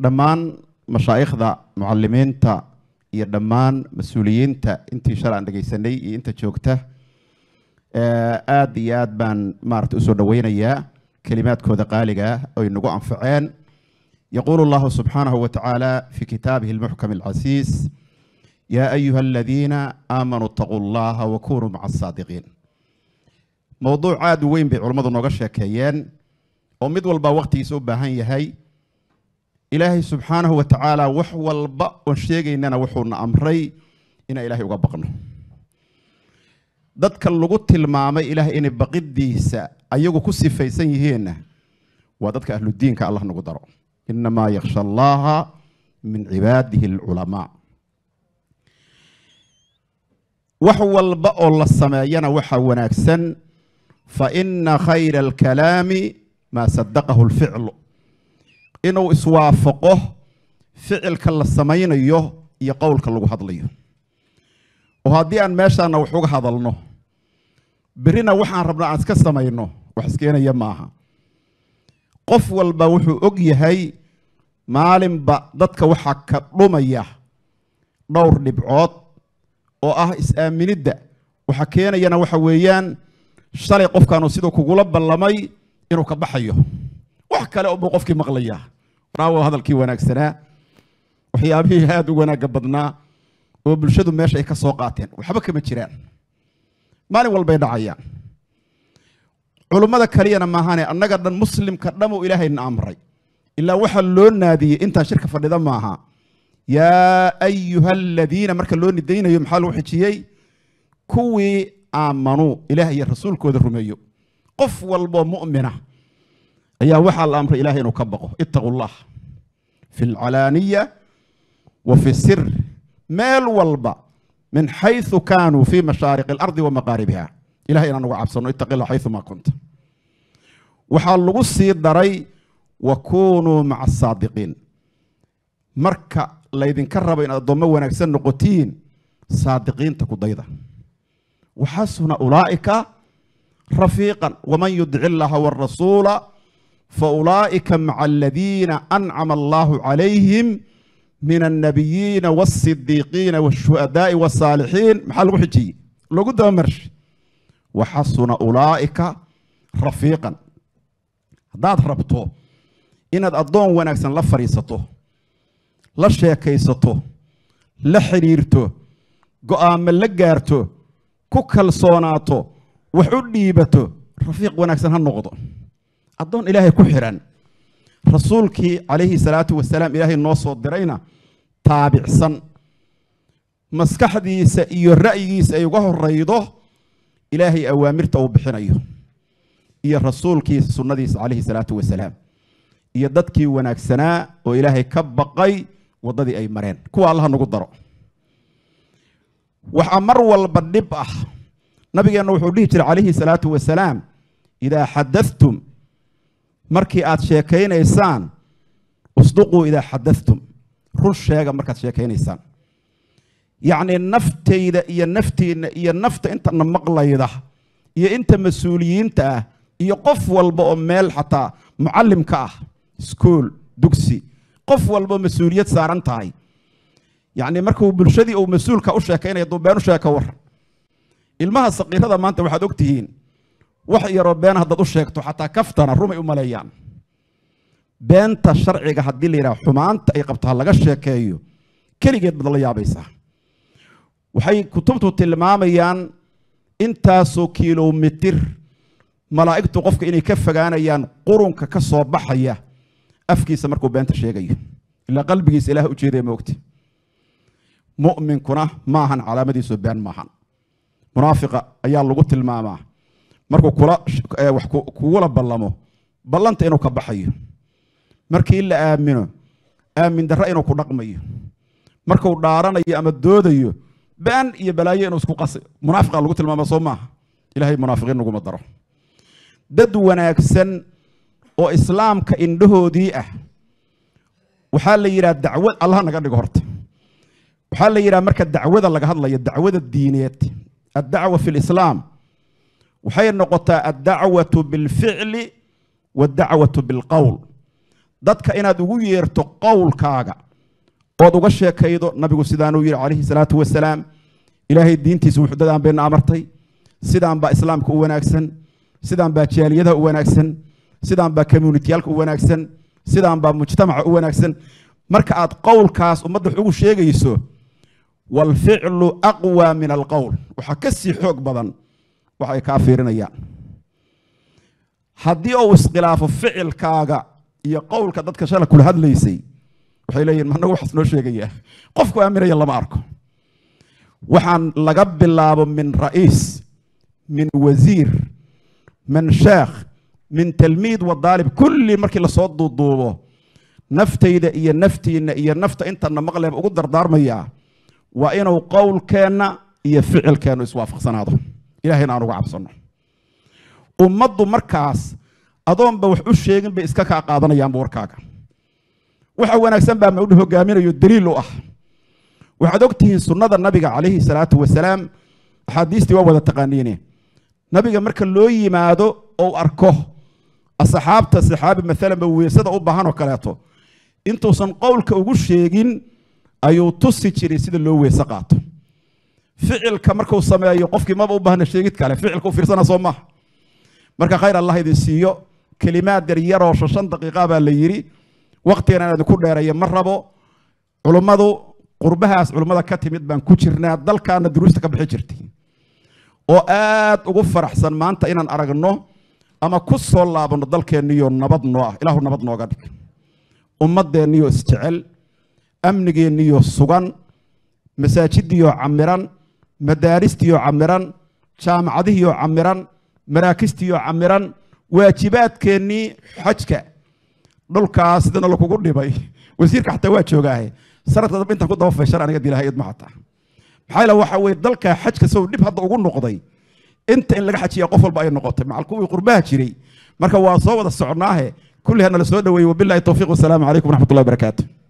dhammaan mashaa'ikhda mucalimiinta iyo dhammaan mas-uuliyiinta intii shalay aan dhegaysanay iyo inta joogta aada iyo aad baan maarata usoo dhaweynayaa kelimaadkooda qaaliga oy nagu anfaceen يقول الله سبحانه وتعالى في كتابه المحكم العزيز يا أيها الذين آمنوا اتقوا الله وكونوا مع الصادقين موضوع عاد وين بعلماء نوغا كيان ومد والبا وقتي يسوب هاي هاي إلهي سبحانه وتعالى وح والبا وشيغي إننا وحونا أمري إن إلهي وقبقنا dadka lagu tilmaamay ilaahay inay baqidiisa ayagu ku sifaysan yihiinna waa dadka ahludiinka allah nagu daro inamaa yaksha allaha min cibaadihi alculamaa wax walba oo la sameeyana waxaa wanaagsan fa ina khayra alkalaami maa sadaqahu lficlu inuu iswaafaqo ficilka la samaynayo iyo qowlka lagu hadlayo oo haddii aan meeshaana wax uga hadalno berrina waxaan rabna aan iska samayno wax iskeenaya maaha qof walba wuxuu og yahay maalinba dadka waxaa ka dhumaya dhowr dhibcood oo ah is-aaminidda waxa keenayana waxa weeyaan shalay qofkaanu siduu kugula ballamay inuu ka baxayo wax kale unbuu qofkii maqlayaa raawo hadalkii wanaagsanaa waxyaabihii aada u wanaagga badnaa oo bulshadu meesha ay ka soo qaateen waxba kama jiraan maalin walbay dhacayaan culummada kaliyana maahane annaga dhan muslimka dhamuu ilaahayna amray ilaa waxaa loo naadiyey intaan shirka fadhida maaha yaa ayuha aladiina marka loo nidaynayo maxaa lagu xijiyey kuwii aamanuu ilaah iyo rasuulkooda rumeeyo qof walboo mu'mina ayaa waxaa la amray ilahay inuu ka baqo ittaqu llah fi alcalaaniya wa fi sir meel walba min xayثu kaanuu fi mashaariq اlardi wa maqaaribiha ilahay inaan uga cabsano itaqi la xayثu ma kunta waxaa lagu sii daray wa kunuu maca asaadiqiin marka laydinka rabo inaad addoommo wanaagsan noqotiin saadiqiinta ku dayda waxasuna ulaa'ika rafiiqan waman yudic illaha wاrasuula faulaa'ika maca aladiina ancama allahu calayhim من النبيين والصديقين والشهداء والصالحين محل وحجي لو قد مرش وحسن أولئك رفيقا داد ربطو إن الضون ونكسن لا فريسته لا شيكيسته لا حريرته قام لا غارته كوكل صوناته وحديبته رفيق ونكسن هالنقطة الضون إلهي كحران rasuulkii calayhi salaatu wasalaam ilaahay noo soo dirayna taabicsan maskaxdiisa iyo ra'yigiisa ay uga horaydo ilaahay awaamirta uu bixinayo iyo rasuulkiisa sunnadiisa calayhi salaatu wasalaam iyo dadkii wanaagsanaa oo ilaahay ka baqay waddadii ay mareen kuwa allaha nagu daro waxaa mar walba dhib ah nabigeenna wuxuu dhihi jiray calayhi salaatu wasalaam idaa xadathtum markii aad sheekaynaysaan usduquu idaa xadathtum run sheega markaad sheekaynaysaan yacnii naftayda iyo naftiinna iyo nafta intana maqlayda iyo inta mas-uuliyiinta ah iyo qof walba oo meel xataa mucallimka ah iskuol dugsi qof walba oo mas-uuliyad saaran tahay yacnii markuu bulshadii uu mas-uulka u sheekaynaya duu been u sheeka war ilmaha saqiirada maanta waxaad og tihiin wax yaroo been haddaad u sheegto xataa kaftana rumay u maleeyaan beenta sharciga haddii la yidhaha xumaanta ay qabto ha laga sheekeeyo keligeed baad la yaabaysaa waxay kutubtu tilmaamayaan intaasoo kilomitir malaa'igtu qofka inay ka fogaanayaan qurunka ka soo baxaya afkiisa markuu beenta sheegayo ilaa qalbigiisa ilaah u jeedaya moogti mu'minkuna maahan calaamadiisu been maahan munaafiqa ayaa lagu tilmaamaa markuu kula wax kugula ballamo ballanta inuu ka baxayo markii la aamino aamin darre inuu ku dhaqmayo markuu dhaaranayo ama doodayo been iyo balaayo inuu isku qasi munaafiqa lagu tilmaama soo maaha ilaahay munaafiqiin naguma daro dad wanaagsan oo islaamka indhahoodii ah waxaa la yidhaha dacwad allah naga dhigo horta waxaa la yidhaha marka dacwada laga hadlayo dacwada diineed addacwa fi lislaam waxay noqotaa addacwatu bilficli waddacwatu bilqowl dadka inaad ugu yeerto qowlkaaga ood uga sheekaydo nabigu sidaanuu yidhi calayhi salaatu wasalaam ilaahay diintiisa wuxudadaan bayna amartay sidaan baa islaamka u wanaagsan sidaan baa jaaliyadaha u wanaagsan sidaan baa communitiyaalka u wanaagsan sidaan baa mujtamaca u wanaagsan marka aad qowlkaas ummadda wax ugu sheegayso walficlu aqwa min alqowl waxaa ka sii xoog badan wax ay kaa fiirinayaan haddii uu iskhilaafo ficilkaaga iyo qowlka dadka shala kula hadlaysay waxay leeyihin managu waxaas noo sheegayaa qofku aaminaya lama arko waxaan laga bilaabo min ra'iis min wasiir min sheekh min talmiid wa daalib kulli markii lasoo duuduubo naftayda iyo naftiinna iyo nafta intana maqleeba ugu dardaarmayaa waa inuu qowlkeenna iyo ficilkeennu iswaafaqsanaado ilahayna aan uga cabsanno ummaddu markaas adoonba wax u sheegin bay iska kaa qaadanayaanba warkaaga waxa wanaagsan baa mawdhu hogaaminayo daliil u ah waxaad ogtihiin sunnada nabiga calayhi salaatu wasalaam axaadiistii waa wada taqaaniine nabiga marka loo yimaado ou arko asxaabta saxaabi maalanba weesada u baahan oo kaleeto intuusan qowlka ugu sheegin ayuu tusi jiray sida loo weese qaato ficilka markuu sameeyo qofkii maba u baahna sheegid kale ficilka u fiirsana soo maaha marka khayr allah idin siiyo kelimaad yar yaroo shan daqiiqa baa la yidhi waktigan aan idinku dheereeya ma rabo culummadu qurbahaas culummada ka timid baan ku jirnaa dalkaana duruusta ka bixi jirtay oo aad ugu faraxsan maanta inaan aragno ama ku soo laabanno dalkeenniyo nabad noo ah ilaahu nabad nooga dhig ummadeenniyo isjecel amnigeenniyo sugan masaajidiyo camiran madaaristiyo camiran jaamacadihiyo camiran maraakistiyo camiran waajibaadkeennii xajka dhulkaas sidana lakugu dhibay wasiirka xataa waa joogaahe sanadka dambe intaan ku daba fayshan aniga dilahay idma xataa maxaa yeele waxa weye dalka xajka sow dhib hadda ugu noqday inta in laga xajiya qof walba ay noqotay macal kuwii qurbaha jiray marka waa soo wada socnaahe kulli hana la soo dhaweeyey wabillahi towfiiq wasalaamu calaykum waraxmat ullahi barakaatu